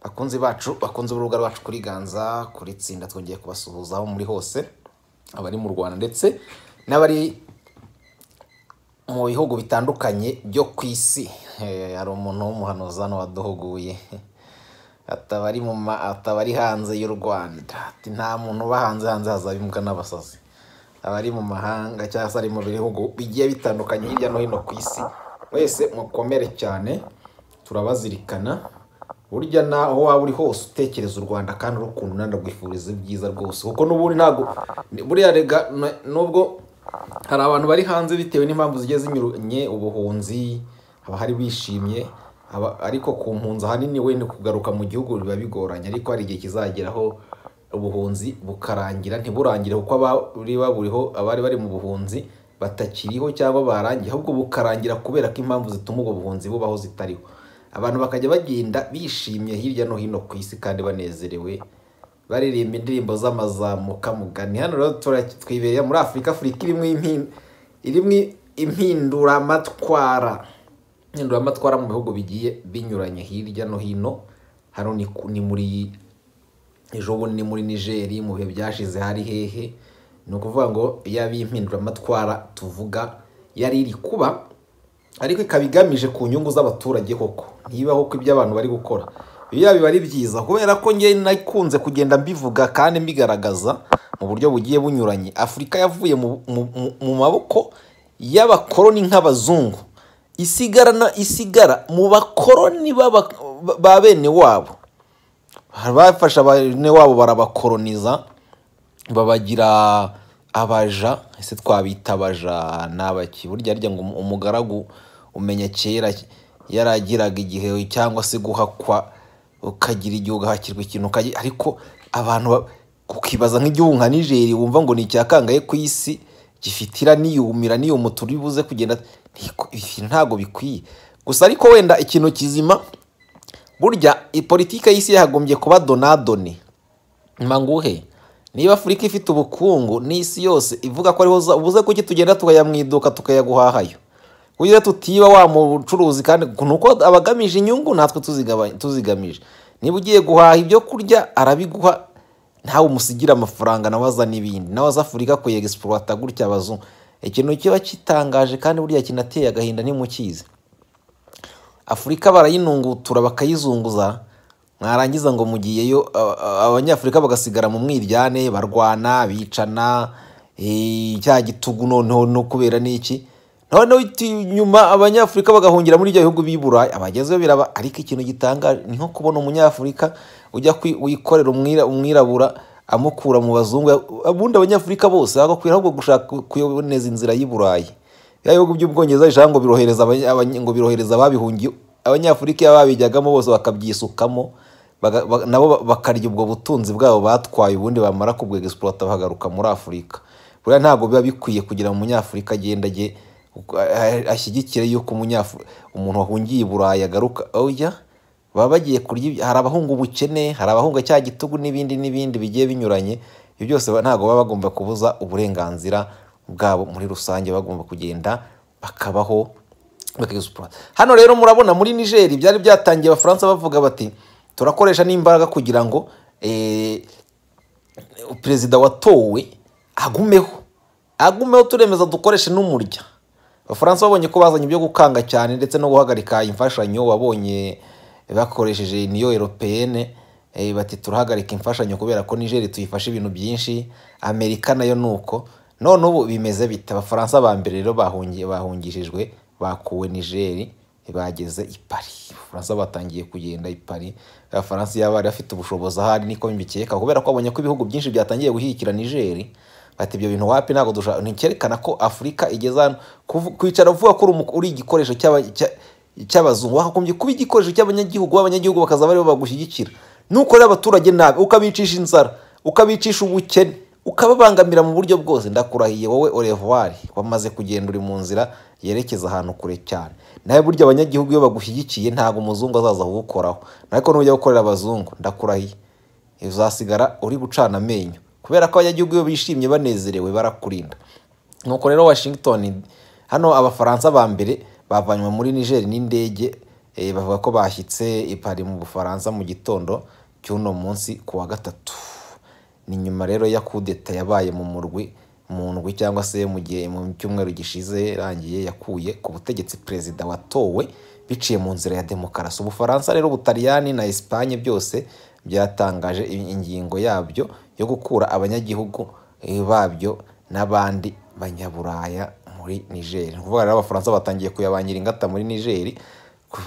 bakunzi bacu bakunze urubuga rwacu kuri ganza kuri tsinda twongeye kubasuhuza aho muri hose abari mu rwanda ndetse n'abari mu bihugu bitandukanye byo ku isi Eh, hari umuntu w'umuhanuzi hano waduhuguye ataba ari mu ma- ataba ari hanze y'u rwanda ati nta muntu uba hanze hanze hazaba imbwa n'abasazi abari mu mahanga cyangwa se ari mu bihugu bigiye bitandukanye hirya no hino ku isi wese mukomere cyane turabazirikana burya na aho waba uri hose utekereza u rwanda kandi urukunda ndagwifuriza ibyiza rwose kuko n'ubundi ntabwo buriya rega na- nubwo hari abantu bari hanze bitewe n'impamvu zigiye zinyuranye ubuhunzi haba hari bishimye haba- ariko ku mpunzi ahanini wenda kugaruka mu gihugu biba bigoranye ariko hari igihe kizageraho ubuhunzi bukarangira ntiburangire kuko abari baburiho abari bari mu buhunzi batakiriho cyangwa barangiye ahubwo bukarangira kubera ko impamvu zituma ubwo buhunzi bubaho zitariho abantu bakajya bagenda bishimye hirya no hino ku isi kandi banezerewe baririmba indirimbo z'amazamuka mugani hano rero tura- twibereye muri afurika afurika irimo impi- irimo impinduramatwara impinduramatwara mu bihugu bigiye binyuranye hirya no hino hano ni, ku- ni muri ejo bundi ni muri nigeri mu bihe byashize hari hehe ni ukuvuga ngo yaba iyi mpinduramatwara tuvuga yari iri kuba ariko ikaba igamije ku nyungu z'abaturage koko ntibaho ko ibyo abantu bari gukora biba biba ari byiza kubera ko njye nakunze kugenda mbivuga kandi mbigaragaza mu buryo bugiye bunyuranye afurika yavuye mu, mu, mu, mu maboko y'abakoroni nk'abazungu isigara na isigara mu bakoroni b'aba- ba bene wabo bafashe bene wabo barabakoroniza babagira abaja ese twabita abaja ni abaki burya harya ngo umu- umugaragu umenya kera yaragiraga igihe cyangwa se guhakwa ukagira igihe ugahakirwa ikintu ukagira ariko abantu ba- ukibaza nk'igihugu nka nigeri wumva ngo ni icyakangaye ku isi gifitira niyumira niyumuta uri buze kugenda ntiko- ibi ntabwo bikwiye gusa ariko wenda ikintu kizima burya politiki y'isi yagombye kuba donadoni manguhe niba afurika ifite ubukungu n'isi yose ivuga ko ariho za- ubuze kuki tugenda tukajya mu iduka tukayaguhahayo kugira tutiba wa mucuruzi kandi nuko abagamije inyungu natwe tuzigaba- tuzigamije niba ugiye guhaha ibyo kurya arabiguha ntawe umusigira amafaranga nawe aza n'ibindi nawe aza afurika kuyegisipurata gutya abazungu ikintu kiba kitangaje kandi buriya kinateye agahinda ntimukizi afurika barayinungutura bakayizunguza mwarangiza ngo mugiyeyo a- a- abanyafurika bagasigara mu mwiryane barwana bicana eh, cya gitugu noneho no kubera n'iki noneho iti- nyuma abanyafurika bagahungira muri ibyo bihugu b'i burayi abagezeyo biraba ariko ikintu gitangaje ni nko kubona umunyafurika ujya kwi- wikorera umwira- umwirabura amukura mu bazungu ubundi abanyafurika bose bagakwira ahubwo gushaka kuboneza inzira y'i burayi bya bihugu by'ubwongereza ijambo ngo birohereza abanya- abanya- ngo birohereza ababihungiye abanyafurika iyo babijyagamo bose bakabyisukamo baga- ba- nabo ba- bakarya ubwo butunzi bwabo batwaye ubundi bamara kubwegisipurata bahagaruka muri afurika buriya ntabwo biba bikwiye kugira ngo umunyafurika agenda ajye ashyigikire yuko umunyafurika umuntu wahungiye i burayi agaruka oya baba bagiye kurya ibyo- hari abahunga ubukene hari abahunga cya gitugu n'ibindi n'ibindi bigiye binyuranye ibyo byose ba- ntabwo baba bagomba kubuza uburenganzira bwabo muri rusange baba bagomba kugenda bakabaho bakagisipura hano rero murabona muri nigeri byari byatangiye abafaransa bavuga bati turakoresha n'imbaraga kugira ngo eh, perezida watowe agumeho agumeho turemeza dukoreshe n'umurya abafaransa babonye ko bazanye ibyo gukanga cyane ndetse no guhagarika imfashanyo wabonye bakoresheje niyo europeyene eh, bati turahagarika imfashanyo kubera ko nigeri tuyifashe ibintu byinshi amerika nayo ni uko none ubu bimeze bite abafaransa ba mbere rero bahungi- bahungishijwe bakuwe nigeri bageze i Paris abafaransa batangiye kugenda i Paris abafaransa iyo bari bafite ubushobozi ahari niko mbikeka kubera ko babonye ko ibihugu byinshi byatangiye gushyigikira Niger bati ibyo bintu wapi ntabwo dushaka nticyerekana ko Afurika igeze hano Kuvu- kwicara uvuga ko uri umu- uri igikoresho cy'aba- cya- cy'abazungu wakagombye kuba igikoresho cy'abanyagihugu abanyagihugu bakaza bari bagushyigikira nukorera abaturage nabi ukabicisha inzara ukabicisha ubukene ukababangamira mu buryo bwose ndakurahiye wowe orevuwari wamaze kugenda uri mu nzira yerekeza ahantu kure cyane nawe burya abanyagihugu iyo bagushyigikiye ntabwo umuzungu azaza kugukoraho ariko nujya gukorera abazungu ndakurahiye uzasigara uri gucana amenyo kubera ko abanyagihugu iyo bishimye banezerewe barakurinda nuko rero washington hano abafaransa ba mbere bavanywe muri nigeri n'indege Eh, bavuga ko bashyitse i Paris mu Bufaransa mu gitondo cy'uno munsi ku wa gatatu ni nyuma rero ya kudeta yabaye mu murwi mu ndwi cyangwa se mu gihe mu cyumweru gishize yarangiye yakuye ku butegetsi perezida watowe biciye mu nzira ya demokarasi ubufaransa rero ubutaliyani na esipanye byose byatangaje i- ingingo yabyo yo gukura abanyagihugu eh, babyo n'abandi banyaburaya muri nigeri ni ukuvuga rero abafaransa batangiye kuyabangira ingata muri nigeri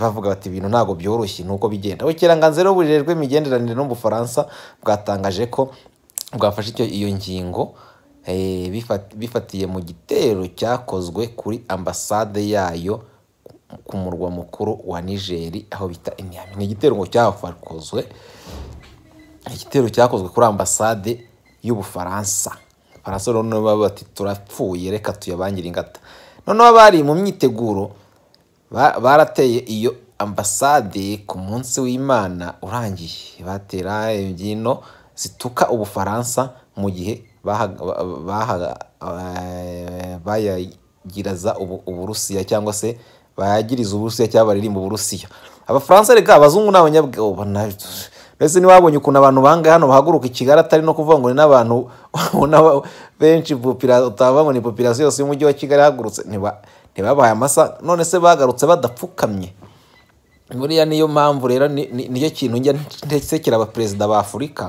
bavuga bati ibintu ntabwo byoroshye nuko bigenda ubukerarugendo bujejwe imigenderanire no mu bufaransa bwatangaje ko bwafashe icyo iyo ngingo eh, bifa- bifatiye mu gitero cyakozwe kuri ambasade yayo ku- ku murwa mukuru wa nigeri aho bita iniyami ni igitero ngo cyakozwe igitero cyakozwe kuri ambasade y'ubufaransa abafaransa rero nibo baba bati turapfuye reka tuyabangire ingata noneho bari mu myiteguro ba- barateye iyo ambasade ku munsi w'imana urangiye batera imbyino zituka ubufaransa mu gihe baha- ba- baha- eh, bayagiraza ubu- uburusiya cyangwa se bayagiriza uburusiya cyangwa baririmba uburusiya abafaransa reka abazungu ni abanyabwabo mbese ntiwabonye ukuntu abantu bangahe hano bahaguruka i kigali atari no kuvuga ngo ni n'abantu ubona ba- benshi popira- utavuga ngo ni popirasiyo yose y'umujyi wa kigali ihagurutse ntiba- ntibabahaye amasa none se bagarutse badapfukamye buriya niyo mpamvu rero ni- ni- nicyo kintu njya ntesekera abaperezida ba afurika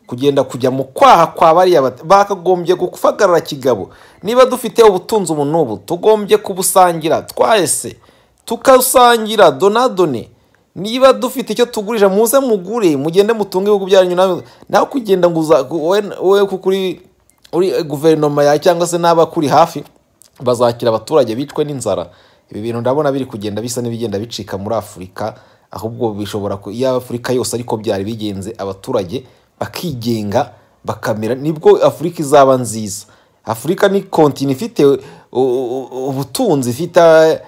kugenda kujya mu kwaha kwa bariya bat- bakagombye gufagarara kigabo niba dufite ubutunzi ubu n'ubu tugombye kubusangira twahese tukasangira donadone niba dufite icyo tugurisha muze mugure mugende mutunge ibihugu byanyu namwe nawe kugenda ngo uza- wowe wowe kuko uri uri guverinoma yawe cyangwa se n'abakuri hafi bazakira abaturage bicwe n'inzara ibi bintu ndabona biri kugenda bisa n'ibigenda bicika muri afurika ahubwo bishobora ku- iyo afurika yose ariko byari bigenze abaturage bakigenga bakamera nibwo afurika izaba nziza afurika ni kontine ifite u- u- u- ubutunzi ifite eh,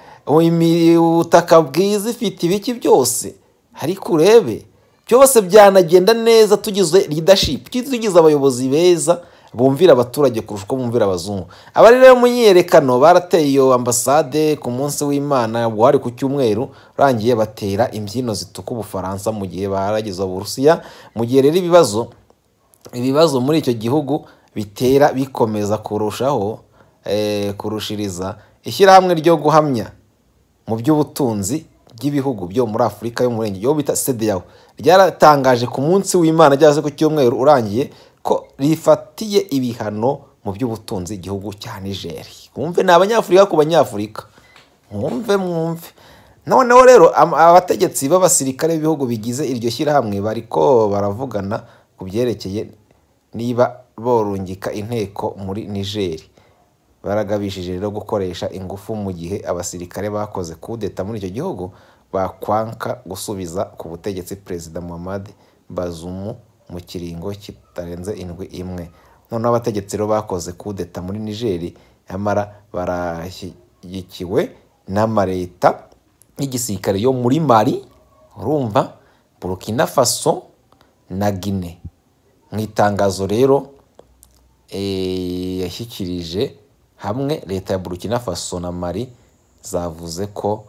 imi- ubutaka bwiza ifite ibiki byose ariko urebe byose byanagenda neza tugize leadership tugize abayobozi beza bumvira abaturage kurusha uko bumvira abazungu abari rero mu myiyerekano barateye iyo ambasade ku munsi w'imana wari ku cyumweru urangiye batera imbyino zituka ubufaransa mu gihe barageza uburusiya mu gihe rero ibibazo ibibazo muri icyo gihugu bitera bikomeza kurushaho eh, kurushiriza ishyirahamwe ryo guhamya mu by'ubutunzi bw'ibihugu byo muri afurika y'umurenge yo bita sedeyawo ryaratangaje ku munsi w'imana cyangwa se ku cyumweru urangiye ko rifatiye ibihano mu by'ubutunzi igihugu cya nigeri mwumve ni abanyafurika ku banyafurika mwumve mwumve noneho rero am- abategetsi b'abasirikare b'ibihugu bigize iryo shyirahamwe bariko baravugana ku byerekeye niba borungika inteko muri nigeri baragabishije rero gukoresha ingufu mu gihe abasirikare bakoze kudeta muri icyo gihugu bakwanka gusubiza ku butegetsi perezida Muhammad Bazoum mu kiringo kitarenze indwi imwe noneho abategetsi rero bakoze kudeta muri Niger nyamara barashyigikiwe n'amareta y'igisirikare yo muri Mali urumva Burkina Faso na Guinea mu itangazo rero eh, yashyikirije hamwe leta ya burkina faso na mari zavuze ko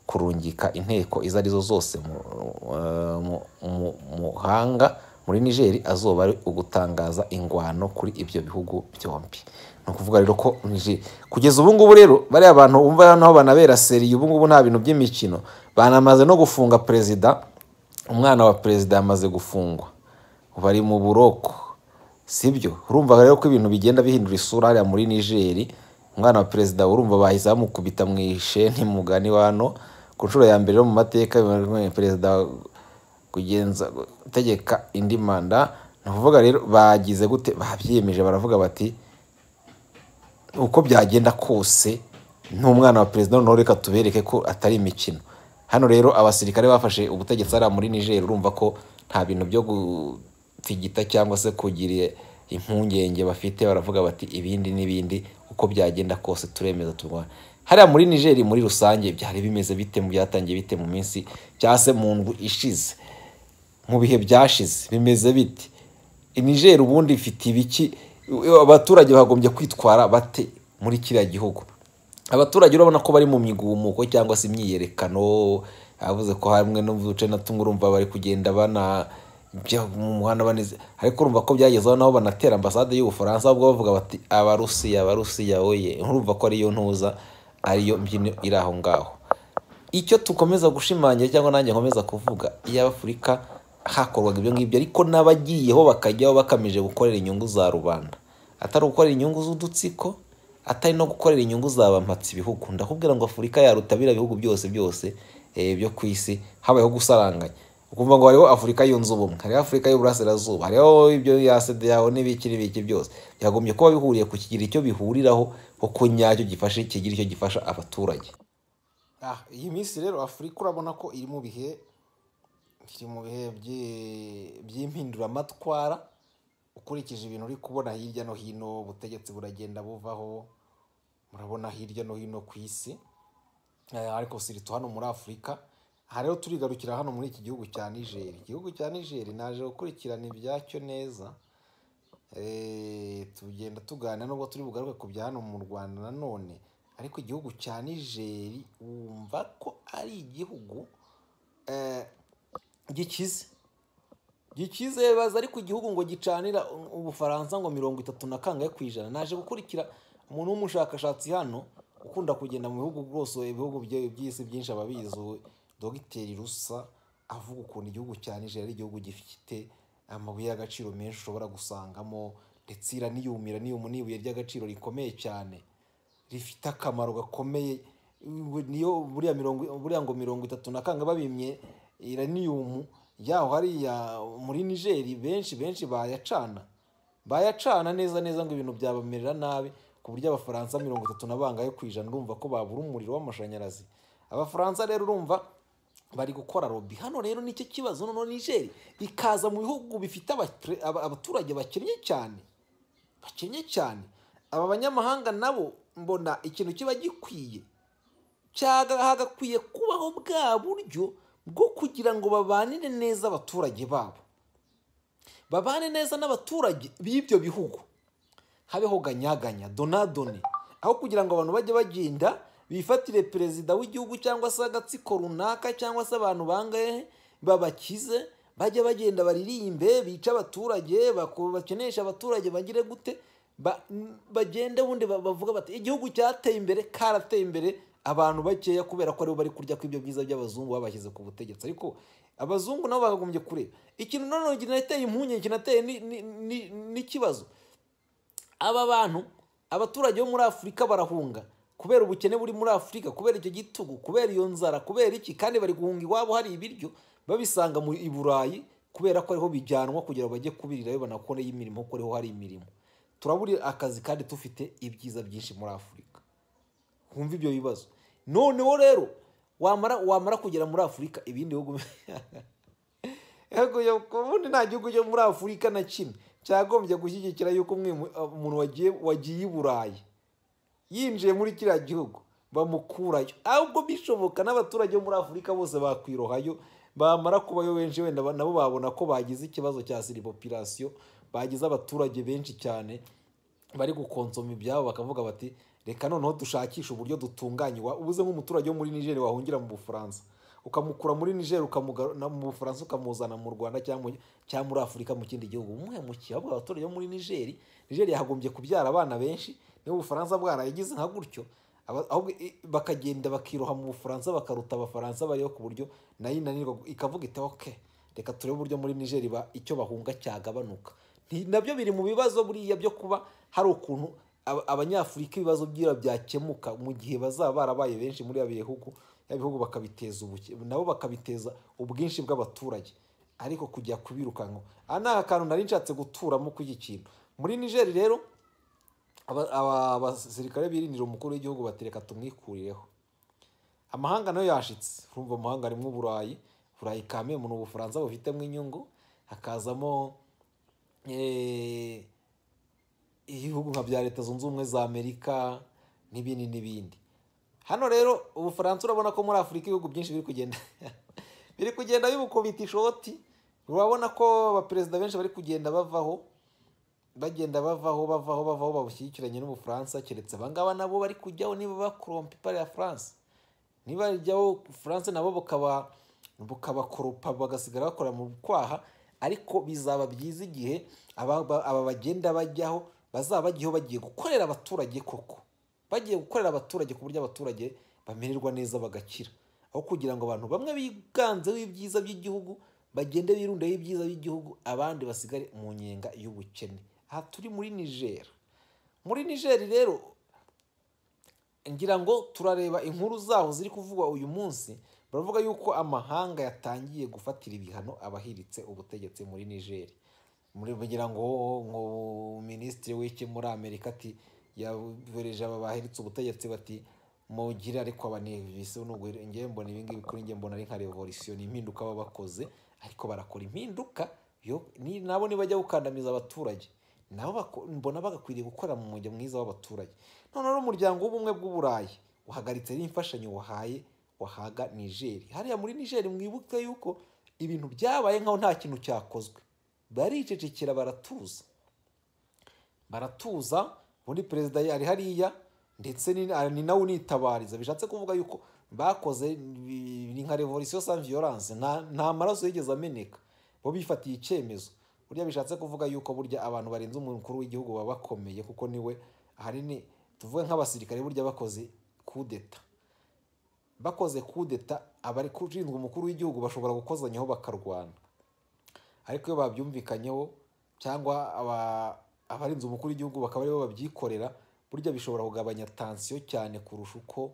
kurungika inteko izo arizo zose mu- eh, mu- mu- mu muhanga muri nigeri azoba ari ugutangaza ingwano kuri ibyo bihugu byombi ni ukuvuga rero ko Niger- kugeza ubu ngubu rero bariya abantu bumva naho banabera seriye ubu ngubu nta bintu by'imikino banamaze no gufunga perezida umwana wa perezida yamaze gufungwa bari mu buroko sibyo urumva rero ko ibintu bigenda bihindura isura hariya muri nigeri umwana wa perezida urumva bahise bamukubita mu isheni mugani wano ku nshuro ya mbere yo mu mateka perezida kugenza gutegeka indi manda ni ukuvuga rero bagize gute babyiyemeje baravuga bati uko byagenda kose n'umwana wa perezida noneho reka tubereke ko atari imikino hano rero abasirikare bafashe ubutegetsi hariya muri niger urumva ko nta bintu byo gutigita cyangwa se kugira impungenge bafite baravuga bati ibindi n'ibindi uko byagenda kose turemeza turwana hariya muri niger muri rusange byari bimeze bite mu byatangiye bite mu minsi cyangwa se mu ndwi ishize mu bihe byashize bimeze bite niger ubundi ifite ibiki abaturage bagombye kwitwara bate muri kiriya gihugu abaturage urabona ko bari mu migumuko cyangwa se imyiyerekano yavuze ko hamwe no mu duce na tumwe urumva bari kugenda bana bya- mu muhanda baneze ariko urumva ko byagezeho nabo banatera ambasade y'ubufaransa ahubwo bavuga bati abarusiya abarusiya oye nturumva ko ariyo ntuza ariyo mbyino iri aho ngaho icyo dukomeza gushimangira cyangwa nanjye nkomeza kuvuga iyo afurika hakorwaga ibyo ngibyo ariko n'abagiyeho bakajyaho bakamije gukorera inyungu za rubanda atari ugukorera inyungu z'udutsiko atari no gukorera inyungu za bampatse ibihugu ndakubwira ngo afurika yarutabira ibihugu byose byose eh, byo ku isi habayeho gusaranganya ukumva ngo hariho afurika yunze ubumwe hariho afurika y'uburasirazuba hariho ibyo ya yawe n'ibiki n'ibiki byose byagombye kuba bihuriye ku kigira icyo bihuriraho kuko nyacyo gifashe kigira icyo gifasha abaturage Ah, iyi minsi rero afurika urabona ko iri mu bihe iri mu bihe by'i- by'impinduramatwara ukurikije ibintu uri kubona hirya no hino ubutegetsi buragenda buvaho murabona hirya no hino ku isi Eh, ariko siritu hano muri afurika aha rero turigarukira hano muri iki gihugu cya nigeri igihugu cya nigeri naje gukurikirana ibyacyo neza Eh, tugenda tuganira nubwo turi bugaruke ku bya hano mu rwanda nanone ariko igihugu cya nigeri wumva ko ari igihugu eh, gikize gikize baza ariko igihugu ngo gicanira u- ubufaransa ngo mirongo itatu na kangahe ku ijana naje gukurikira umuntu w'umushakashatsi hano ukunda kugenda mu bihugu rwose ibihugu bye- by'isi byinshi ababizi uwo dogiteri rusa avuga ukuntu igihugu cya nigeria ari igihugu gifite amabuye y'agaciro menshi ushobora gusangamo ndetse iraniyumira niyuma n'ibuye ry'agaciro rikomeye cyane rifite akamaro gakomeye ubu- niyo buriya mirongo buriya ngo mirongo itatu na kanga babimye iraniyumu yaho hariya muri nigeri benshi benshi bayacana bayacana neza neza ngo ibintu byabamerera nabi ku buryo abafaransa mirongo itatu na bangahe ku ijana urumva ko babura umuriro w'amashanyarazi abafaransa rero urumva bari gukora lobby hano rero nicyo kibazo noneho nigeri ikaza mu bihugu bifite abatre- aba- abaturage bakennye cyane bakennye cyane aba banyamahanga nabo mbona ikintu kiba gikwiye cyaga hagakwiye kubaho bwa buryo bwo kugira ngo babanire neza abaturage babo babane neza n'abaturage b'ibyo bihugu habeho ganyaganya donadone aho kugira ngo abantu bajye bagenda bifatire perezida w'igihugu cyangwa se agatsiko runaka cyangwa se abantu bangahe babakize bajye bagenda baririmbe bice abaturage bako- bakeneshe abaturage bagire gute ba- n- bagende bundi ba- bavuga bati igihugu cyateye imbere karateye imbere abantu bakeya kubera ko aribo bari kurya kw'ibyo byiza by'abazungu babashyize ku butegetsi ariko abazungu nabo bakagombye kureba ikintu nanone kinateye impungenge kinateye ni- ni- ni- n'ikibazo aba bantu abaturage bo muri afurika barahunga kubera ubukene buri muri afurika kubera icyo gitugu kubera iyo nzara kubera iki kandi bari guhunga iwabo hari ibiryo babisanga mu i burayi kubera ko ariho bijyanwa kugira ngo bajye kubirirayo banakoreyo imirimo kuko ariho hari imirimo turabura akazi kandi dufite ibyiza byinshi muri afurika wumva ibyo bibazo noneho rero wamara wamara kugera muri afurika ibindi bihugu Yaguye ku bundi nta gihugu cyo muri Afurika na kimwe cyagombye gushyigikira yuko umwe mu- umuntu wagiye wagiye i Burayi yinjiye muri kiriya gihugu bamukurayo ahubwo bishoboka n'abaturage bo muri Afurika bose bakwirohayo bamara kubayo benshi wenda ba- nabo babona ko bagize ikibazo cya siripopirasiyo bagize abaturage benshi cyane bari gukonsoma ibyabo bakavuga bati reka noneho dushakishe uburyo dutunganya iwa-" ubuze nk'umuturage wo muri nigeria wahungira mu bufaransa ukamukura muri nigeria ukamugarura mu bufaransa ukamuzana mu rwanda cyangwa mu- cyangwa muri afurika mu kindi gihugu umuhemukiye ahubwo abaturage bo muri nigeria nigeria yagombye kubyara abana benshi niba ubufaransa bwarayigize nka gutyo aba- ahubwo i- bakagenda bakiroha mu bufaransa bakaruta abafaransa bariho ku buryo nayo inanirwa ikavuga iti okay reka turebe uburyo muri nigeri ba icyo bahunga cyagabanuka Nti- nabyo biri mu bibazo buriya byo kuba hari ukuntu aba- abanyafurika ibibazo byira byakemuka mu gihe bazaba barabaye benshi muri ya bihugu ya bihugu bakabiteza ubuke nabo bakabiteza ubwinshi bw'abaturage ariko kujya kubirukanka aha ni akantu nari nshatse guturamo kuri iki kintu muri nigeri rero aba- aba- abasirikare birindira umukuru w'igihugu batereka tumwikurireho amahanga nayo yashitse urumva amahanga arimo uburayi burayi kamembe ni ubufaransa bufitemo inyungu hakazamo eh, ibihugu nka bya leta zunze ubumwe za amerika n'ibindi n'ibindi hano rero ubufaransa urabona ko muri afurika ibihugu byinshi biri kugenda biri kugenda bibukubita ishoti urabona ko abaperezida benshi bari kugenda bavaho bagenda bavaho bavaho bavaho babushyigikiranye n'ubufaransa keretse abangaba nabo bari kujyaho niba bakorompa ipara ya france ntibajyaho furanse nabo bukaba bukabakoropa bagasigara bakora mu kwaha ariko bizaba byiza igihe aba ba- aba bagenda bajyaho bazaba bajyaho bagiye gukorera abaturage koko bagiye gukorera abaturage ku buryo abaturage bamererwa neza bagakira aho kugira ngo abantu bamwe biganzeho ibyiza by'igihugu bagende birundeho ibyiza by'igihugu abandi basigare mu nyenga y'ubukene aha turi muri niger muri niger rero ngira ngo turareba inkuru zaho ziri kuvugwa uyu munsi baravuga yuko amahanga yatangiye gufatira ibihano abahiritse ubutegetsi muri niger muri bagira ngo ngo minisitiri w'iki muri amerika ati yabohereje aba bahiritse ubutegetsi bati mugire ariko abanevisi nubwo ngewe mbona ibi ngibi kuri ngewe mbona ari nka revolisiyo ni impinduka baba bakoze ariko barakora impinduka yo ni- nabo nibajya gukandamiza abaturage nabo bako- mbona bagakwiriye gukora mu mujyo mwiza w'abaturage noneho n'umuryango w'ubumwe bw'uburayi uhagaritse n'imfashanyo wahaye wahaga nigeri hariya muri nigeri mwibuke yuko ibintu byabaye nkaho nta kintu cyakozwe baricecekera baratuza baratuza ubundi perezida yari hariya ndetse ni ah, ni nawe unitabariza bishatse kuvuga yuko bakoze bi- ni nka revolisiyo sans violence nta nta maraso yigeze ameneka bo bifatiye icyemezo burya bishatse kuvuga yuko burya abantu barenze umukuru w'igihugu baba bakomeye kuko niwe ahanini tuvuge nk'abasirikare burya bakoze kudeta bakoze kudeta abari ushinzwe umukuru w'igihugu bashobora gukozanyaho bakarwana ariko iyo babyumvikanyeho cyangwa aba- abarinze umukuru w'igihugu bakaba aribo babyikorera burya bishobora kugabanya tansiyo cyane kurusha uko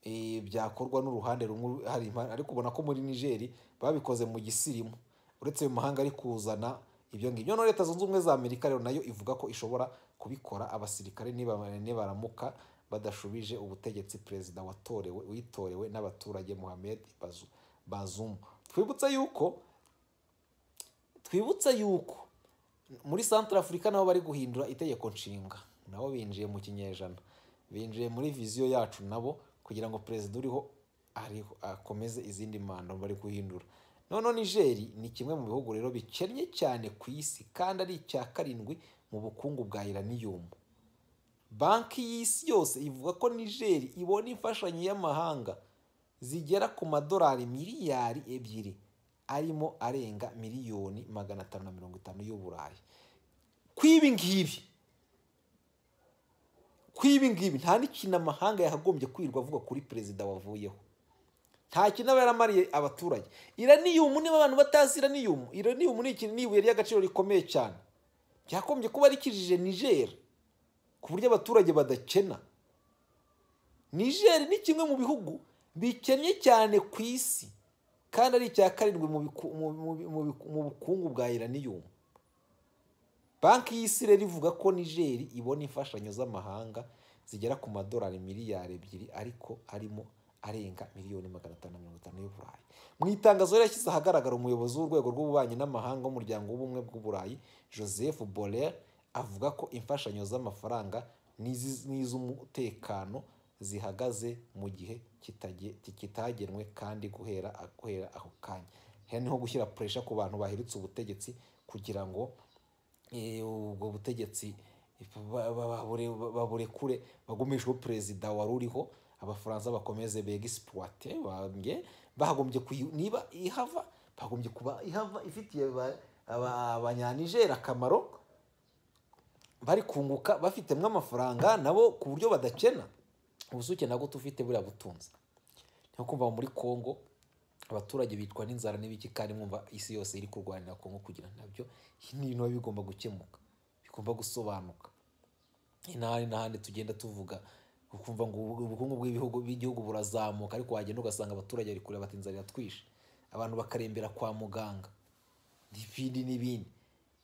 eh, byakorwa n'uruhande rumwe hari impa- ariko ubona ko muri nigeri babikoze mu gisirimu uretse ayo mahanga ari kuzana ibyo ngibyo noneho leta zunze ubumwe za amerika rero nayo ivuga ko ishobora kubikora abasirikare nibamara- nibaramuka badashubije ubutegetsi perezida watorewe witorewe n'abaturage mohamed Bazu- bazumu twibutse yuko twibutse yuko muri santara afurika nabo bari guhindura itegeko nshinga nabo binjiye mu kinyejana binjiye muri viziyo yacu nabo kugira ngo perezida uriho ariho- akomeze izindi manda bari guhindura noneho nigeri ni kimwe mu bihugu rero bikennye cyane ku isi kandi ari icya karindwi mu bukungu bwa iraniyumu banki y'isi yose ivuga ko nigeri ibona imfashanyo y'amahanga zigera ku madolari miliyari ebyiri arimo arenga miliyoni magana atanu na mirongo itanu y'uburayi ku ibi ngibi ku ibi ngibi nta n'ikintu amahanga yakagombye kwirirwa avuga kuri perezida wavuyeho nta kintu aba yaramariye abaturage iraniyumu niba abantu batazi iraniyumu iraniyumu ni ikintu ni ibuye ry'agaciro rikomeye cyane ryakombye kuba rikijije nigeri ku buryo abaturage badakena Niger ni kimwe mu bihugu bikennye cyane ku isi kandi ari icya karindwi mu biku- mu- mu- mu biku- mu bukungu bwa iraniyumu banki y'isi rero ivuga ko nigeri ibona imfashanyo z'amahanga zigera ku madolari miliyari ebyiri ariko harimo arenga miliyoni magana atanu na mirongo itanu y'uburayi mu itangazo rero yashyize ahagaragara umuyobozi w'urwego rw'ububanyi n'amahanga w'umuryango w'ubumwe bw'uburayi joseph borrell avuga ko imfashanyo z'amafaranga n'izi- n'iz'umutekano zihagaze mu gihe kitage- kitagenwe kandi guhera guhera ako kanya Hano niho gushyira puresha ku bantu bahiritse ubutegetsi kugira ngo eh, ubwo butegetsi ba- ba- babure- baburekure bagumishweho perezida wari uriho abafaransa bakomeze bega isipuwate bambye bagombye kuyi- niba ihava bagombye kuba ihava ifitiye ba- aba- abanyanigeri akamaro bari kunguka bafitemo amafaranga nabo ku buryo badakena ubusuke nabwo tufite buriya butunzi niyo kumva muri congo abaturage bitwa n'inzara n'ibiki kandi mwumva isi yose iri kurwanira congo kugira nabyo ibi ni ibintu biba bigomba gukemuka bigomba gusobanuka n'ahandi n'ahandi tugenda tuvuga ukumva ngo ubu- ubukungu bw'ibihugu bw'igihugu burazamuka ariko wagenda ugasanga abaturage bari kureba bati inzara iratwishe abantu bakarembera kwa muganga n'ibindi n'ibindi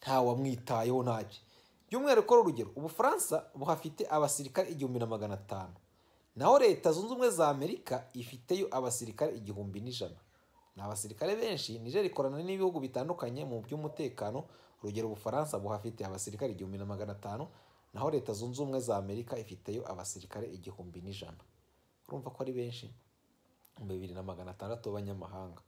nta wamwitayeho ntacyo by'umwihariko urugero ubufaransa buhafite abasirikare igihumbi na magana atanu naho leta zunze ubumwe za amerika ifiteyo abasirikare igihumbi n'ijana ni abasirikare benshi niger ikorana n'ibihugu bitandukanye mu by'umutekano urugero ubufaransa buhafite abasirikare igihumbi na magana atanu naho leta zunze ubumwe za amerika ifiteyo abasirikare igihumbi n'ijana urumva ko ari benshi ibihumbi bibiri na magana atandatu b'abanyamahanga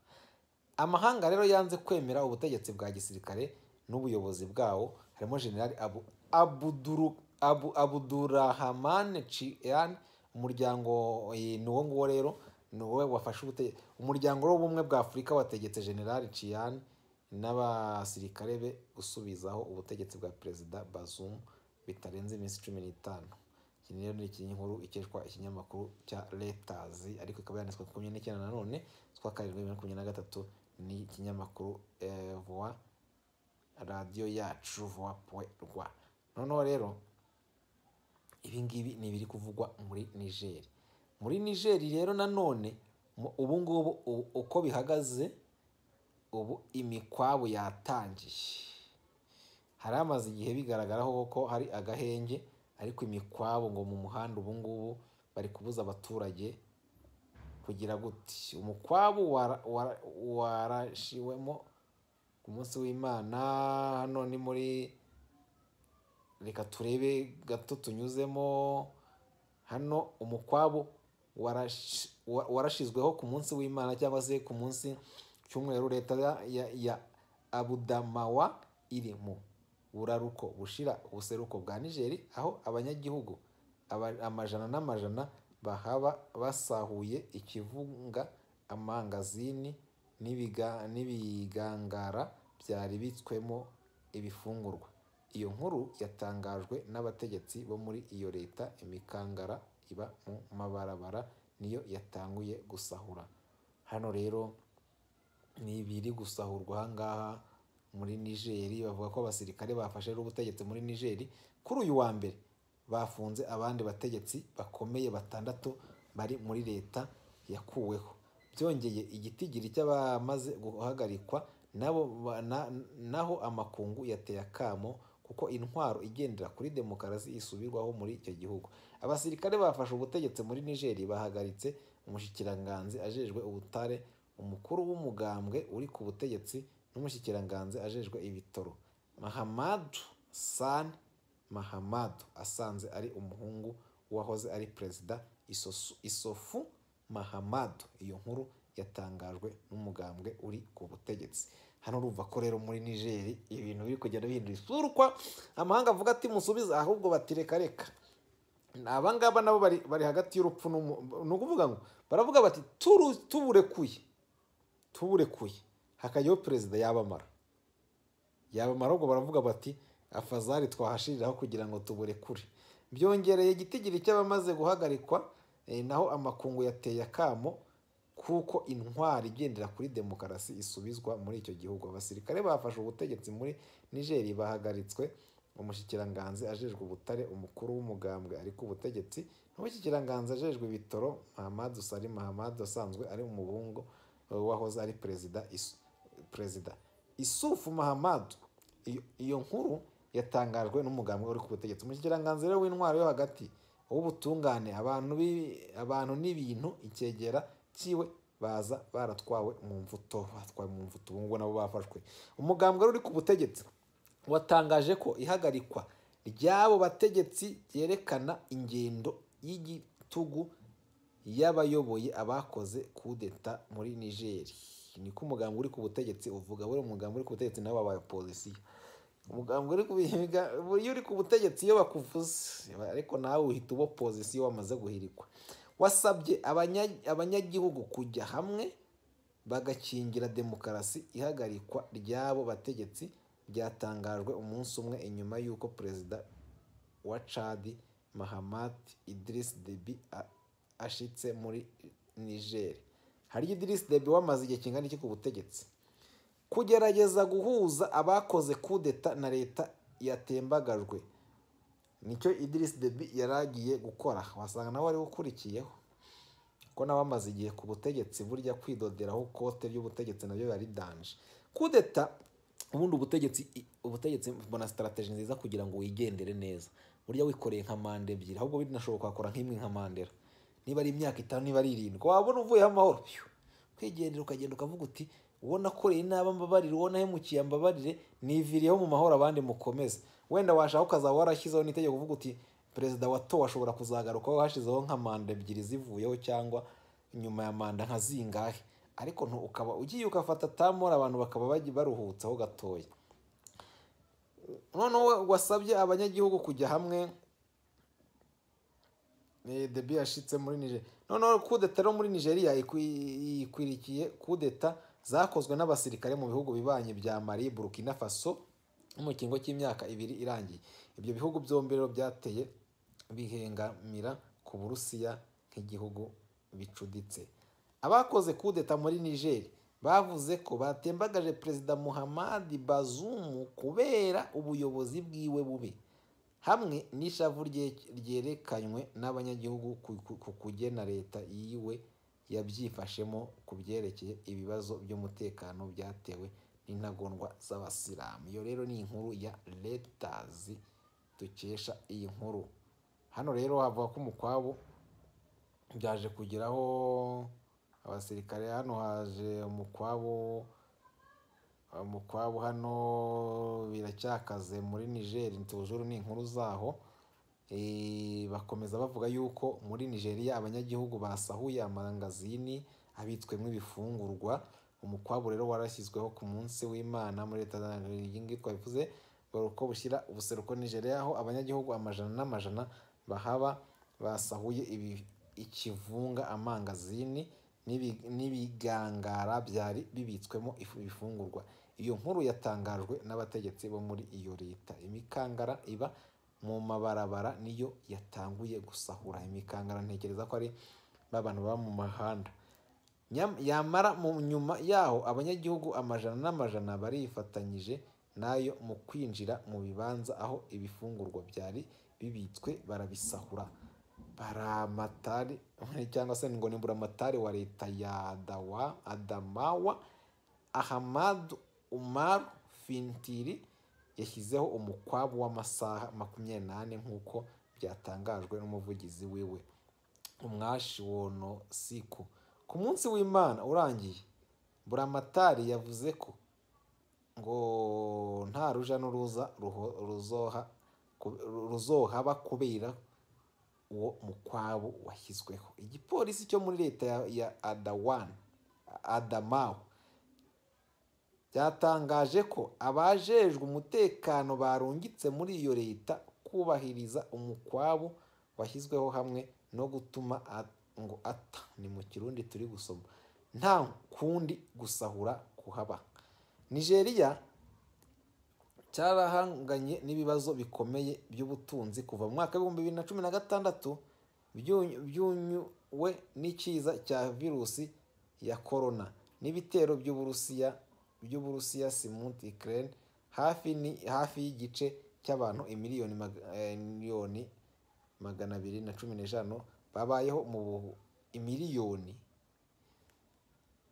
amahanga rero yanze kwemera ubutegetsi bwa gisirikare n'ubuyobozi bwawo harimo generali abu abuduru abu abudurahamane cian umuryango eh, ni uwo nguwo rero ni wowe wafashe ubute umuryango w'ubumwe bwa afurika wategetse general ciyani n'abasirikare be gusubizaho ubutegetsi bwa perezida bazumu bitarenze iminsi cumi n'itanu iki rero ni ikinkuru ikeshwa ikinyamakuru cya letazi ariko ikaba yanditswe ku makumyabiri n'icyenda nanone z'ukwa karindwi bibiri na makumyabiri na gatatu ni ikinyamakuru eh, voa radiyo yacu voa poe rwa noneho rero ibingibi ni ibiri kuvugwa muri nigeri muri nigeri rero nanone mu- ubungubu u- uko bihagaze ubu imikwabu yatangiye hari hamaze igihe bigaragaraho ko hari agahenge ariko imikwabu ngo mu muhanda ubungubu bari kubuza abaturage kugira guti umukwabu wara- wara- warashiwemo ku munsi w'imana hano ni muri reka turebe gato tunyuzemo hano umukwabu warashi- wa- warashizweho ku munsi w'imana cyangwa se ku munsi cyumweru leta ya- ya, ya abudamawa iri mu buraruko bushira ubuseruko bwa nigeri aho abanyagihugu aba- amajana n'amajana bahaba basahuye ikivunga amangazini n'ibiga- n'ibigangara byari bitswemo ibifungurwa iyo nkuru yatangajwe n'abategetsi bo muri iyo leta imikangara iba mu mabarabara niyo yatanguye gusahura hano rero ni ibiri gusahurwa aha ngaha muri nigeri bavuga ko abasirikare bafashe rero ubutegetsi muri nigeri kuri uyu wa mbere bafunze abandi bategetsi bakomeye batandatu bari muri leta yakuweho byongeye igitigiri cy'abamaze guhagarikwa nabo ba- na- naho amakungu yateye akamo kuko intwaro igendera kuri demokarasi isubirwaho muri icyo gihugu abasirikare bafashe ubutegetsi muri nigeri bahagaritse umushikiranganzi ajejwe ubutare umukuru w'umugambwe uri ku butegetsi n'umushikiranganzi ajejwe ibitoro mahamadu sani mahamadu asanze ari umuhungu wahoze ari perezida Isosu- isofu mahamadu iyo nkuru yatangajwe n'umugambwe uri ku butegetsi hano urumva ko rero muri nigeri ibintu biri kugenda bihindura isura ukwa amahanga avuga ati musubize ahubwo bati reka reka abangaba nabo bari bari hagati y'urupfu n'umu- ni ukuvuga ngo baravuga bati "Turu- tuburekuye tuburekuye hakajyaho perezida yabamara yabamara ahubwo baravuga bati afazari twahashiriraho kugira ngo tuburekure byongereye igitigiri cy'abamaze guhagarikwa eh, naho amakungu yateye akamo kuko intwari igendera kuri demokarasi isubizwa muri icyo gihugu abasirikare bafashe ubutegetsi muri nigeri bahagaritswe umushikiranganzi ajejwe ubutare umukuru w'umugambwe ari ku butegetsi n'umushikiranganzi ajejwe ibitoro mahamadu sari mahamadu asanzwe ari umuhungu eh, wahoze ari perezida Is- perezida isufu mahamadu iyo- iyo nkuru yatangajwe n'umugambwe uri ku butegetsi umushikiranganzi rero w'intwaro yo hagati w'ubutungane abantu bi- abantu n'ibintu icyegera cyiwe baza baratwawe mu mvuto batwawe mu mvuto ubu ngubu nabo bafashwe umugambwe rero uri ku butegetsi watangaje ko ihagarikwa ry'abo bategetsi ryerekana ingendo y'igitugu y'abayoboye abakoze kudeta muri nigeri niko umugambi uri ku butegetsi uvuga buriya umugambi uri ku butegetsi nabo babaye polisiyo umugambi uri ku bihiga- iyo uri ku butegetsi iyo bakuvuze ariko nawe uhita uba pozisiyo wamaze guhirikwa wasabye abanya- abanyagihugu kujya hamwe bagakingira demokarasi ihagarikwa ry'abo bategetsi byatangajwe umunsi umwe inyuma y'uko perezida wa Chad Mahamat Idris Deby a- ashitse muri Niger. Hari Idris Deby wamaze igihe kingana iki ku butegetsi? Kugerageza guhuza abakoze kudeta na leta yatembagajwe. Nicyo Idris Deby yaragiye gukora. Wasanga nawe wari ukurikiyeho. Ko nawe amaze igihe ku butegetsi burya kwidoderaho kote ry'ubutegetsi nabyo biba ari danje. Kudeta ubundi ubutegetsi ubutegetsi mbona sitarateji nziza kugira ngo wigendere neza. Burya wikoreye nka manda ebyiri ahubwo binashoboka wakora nk'imwe nka mandera. Niba ari imyaka itanu niba ari irindwi wabona uvuyeho amahoro. Phew! Kwigendera ukagenda ukavuga uti uwo nakoreye inaba mbabarire uwo nahemukiye mbabarire niviriyeho mu mahoro abandi mukomeze. Wenda washaka ukazaba warashyizeho n'itegeko uvuga uti perezida watowe ashobora kuzagarukaho hashizeho nka manda ebyiri zivuyeho cyangwa nyuma ya manda nka zingahe ariko ntu ukaba ugiye ugafata tamora abantu bakaba bagiye baruhutsaho gatoya noneho wasabye abanyagihugu kujya hamwe debi yashitse muri nigeria noneho kudeta yo muri nigeria yikwirikiye kudeta zakozwe n'abasirikare mu bihugu bibanye bya mari burkina faso no mu kiringo cy'imyaka ibiri irangiye ibyo bihugu byombi rero byateye bihengamira ku burusiya nk'igihugu bicuditse abakoze kudeta muri nigeria bavuze ko batembagaje perezida muhammad bazumu kubera ubuyobozi bwiwe bubi hamwe n'ishavu ryerekanywe n'abanyagihugu ku kugena leta yiwe yabyifashemo ku byerekeye ibibazo by'umutekano byatewe n'intagondwa z'abasilamu iyo rero ni inkuru ya letazi dukesha iyi nkuru hano rero havuga ko umukwabo byaje kugeraho abasirikare hano haje umukwabo umukwabo hano biracyakaze muri nigeri ntujuru ni inkuru zaho bakomeza bavuga yuko muri nigeria abanyagihugu basahuye amangazini abitswemo ibifungurwa umukwabo rero warashyizweho ku munsi w'imana muri leta twabivuze ko bushyira ubuseruko nigeria aho abanyagihugu amajana n'amajana bahaba basahuye ikivunga amangazini n'ibigangara byari bibitswemo ibifungurwa iyo nkuru yatangajwe n'abategetsi bo muri iyo leta imikangara iba mu mabarabara niyo yatanguye gusahura imikangara ntekereza ko ari bantu baba mu mahanda yamara mu nyuma yaho abanyagihugu amajana n'amajana barifatanyije nayo mu kwinjira mu bibanza aho ibifungurwa byari bibitswe barabisahura baramatari cyangwa se ngo ni buramatari wa leta ya dawa adamawa ahamadu umaru fintiri yashyizeho umukwabu w'amasaha makumyabiri n'ane nk'uko byatangajwe n'umuvugizi wiwe umwashi wono siku ku munsi w'imana urangiye buramatari yavuze ko ngo nta ruja n'uruza ruzohaba kubera uwo mukwabo washyizweho igipolisi cyo muri leta ya adawani adamawu byatangaje ko abajejwe umutekano barungitse muri iyo leta kubahiriza umukwabo washyizweho hamwe no gutuma ngo ata ni mu kirundi turi gusoma nta kundi gusahura kuhaba nigeria cyarahanganye n'ibibazo bikomeye by'ubutunzi kuva mu mwaka w'ibihumbi bibiri na cumi na gatandatu byunyuwe n'ikiza cya virusi ya korona n'ibitero by'uburusiya by'uburusiya simuti ikirere hafi y'igice cy'abantu imiliyoni magana abiri na cumi n'eshanu babayeho mu imiliyoni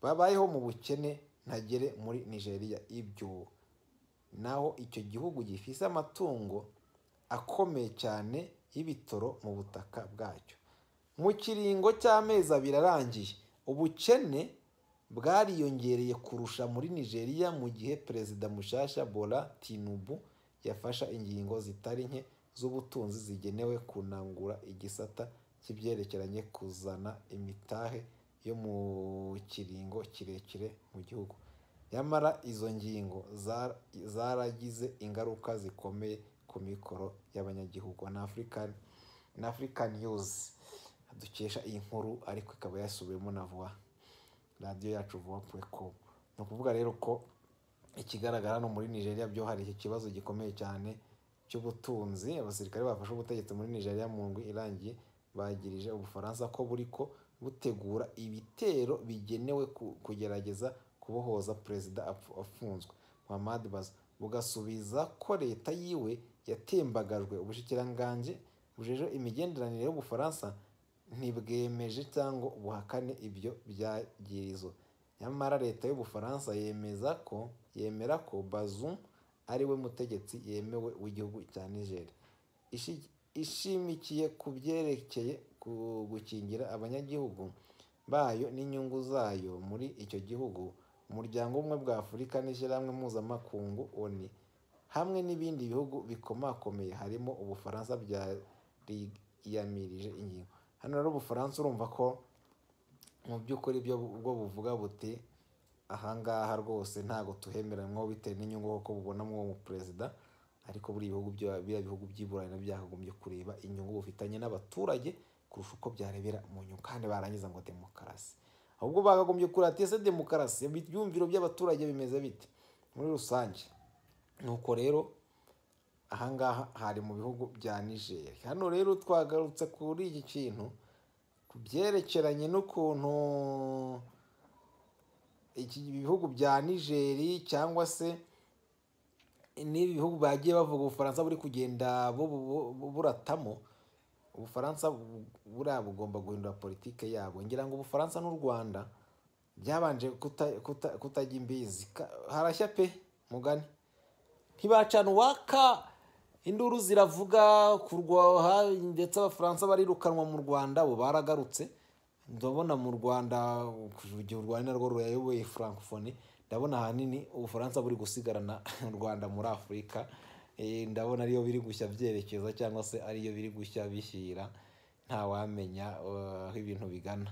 babayeho mu bukene ntagere muri nigeria ibyo naho icyo gihugu gifise amatungo akomeye cyane y'ibitoro mu butaka bwacyo mu kiringo cy'amezi abiri arangiye ubukene bwariyongereye kurusha muri nigeria mu gihe perezida mushasha bora tinubu yafasha ingingo zitari nke z'ubutunzi zigenewe kunangura igisata cy'ibyerekeranye kuzana imitahe yo mu kiringo kirekire mu gihugu nyamara izo ngingo zaragize ingaruka zikomeye ku mikoro y'abanyagihugu na afurikani yuzi dukesha iyi nkuru ariko ikaba yasubiwemo na vuba radiyo yacu vuba pureko ni ukuvuga rero ko ikigaragara hano muri nigeria byo hari iki kibazo gikomeye cyane cy'ubutunzi abasirikare bafashe ubutegetsi muri nigeria mu ndwi irangiye bagirije ubufaransa ko buri ko butegura ibitero bigenewe kugerageza kubohoza perezida afunzwe muhammad baza bugasubiza ko leta yiwe yatembagajwe ubushikiranganje bujeje imigenderanire y'ubufaransa ntibwemeje cyangwa buhakane ibyo byagirizo nyamara leta y'ubufaransa yemeza ko yemera ko bazum ari we mutegetsi yemewe w'igihugu cya nigeria ishimikiye ku byerekeye gukingira abanyagihugu bayo n'inyungu zayo muri icyo gihugu umuryango umwe bwa afurika n'ishyirahamwe mpuzamakungu oni hamwe n'ibindi bihugu bikomakomeye harimo ubufaransa byariyamirije ingingo hano rero ubufaransa urumva ko mu by'ukuri bwo buvuga buti ahangaha rwose ntabwo tuhemeranywaho bitewe n'inyungu kuko bubonamo uwo muperezida ariko buriya bihugu by'iburayi nabyo byakagombye kureba inyungu bufitanye n'abaturage kurusha uko byarebera mu nyungu kandi barangiza ngo demokarasi ahubwo bakagombye kurata ese demokarasi ibyumviro by'abaturage bimeze bite muri rusange nuko rero ahangaha hari mu bihugu bya niger hano rero twagarutse kuri iki kintu ku byerekeranye n'ukuntu iki bihugu bya nigeri cyangwa se n'ibi bihugu bagiye bavuga ubufaransa buri kugenda buratamo ubufaransa buriya bugomba guhindura politike yabwo ngira ngo ubufaransa n'u rwanda byabanje kutajya imbizi harashya pe mugani ntibacana uwaka induru ziravuga kurwaha ndetse abafaransa barirukanwa mu rwanda bo baragarutse ndabona mu rwanda igihe u rwanda narwo ruyayoboye frankfone ndabona ahanini ubufaransa buri gusigarana u rwanda muri afurika ndabona ariyo biri gushya byerekeza cyangwa se ariyo biri gushya bishyira ntawamenya aho ibintu bigana